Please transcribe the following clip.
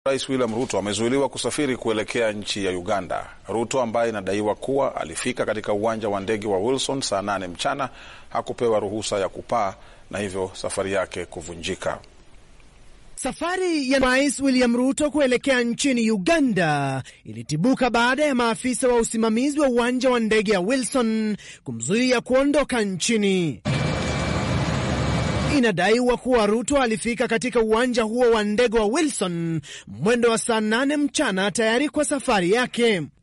Rais William Ruto amezuiliwa kusafiri kuelekea nchi ya Uganda. Ruto ambaye inadaiwa kuwa alifika katika uwanja wa ndege wa Wilson saa nane mchana hakupewa ruhusa ya kupaa na hivyo safari yake kuvunjika. Safari ya Rais William Ruto kuelekea nchini Uganda ilitibuka baada ya maafisa wa usimamizi wa uwanja wa ndege ya Wilson kumzuia kuondoka nchini. Inadaiwa kuwa Ruto alifika katika uwanja huo wa ndege wa Wilson mwendo wa saa nane mchana tayari kwa safari yake.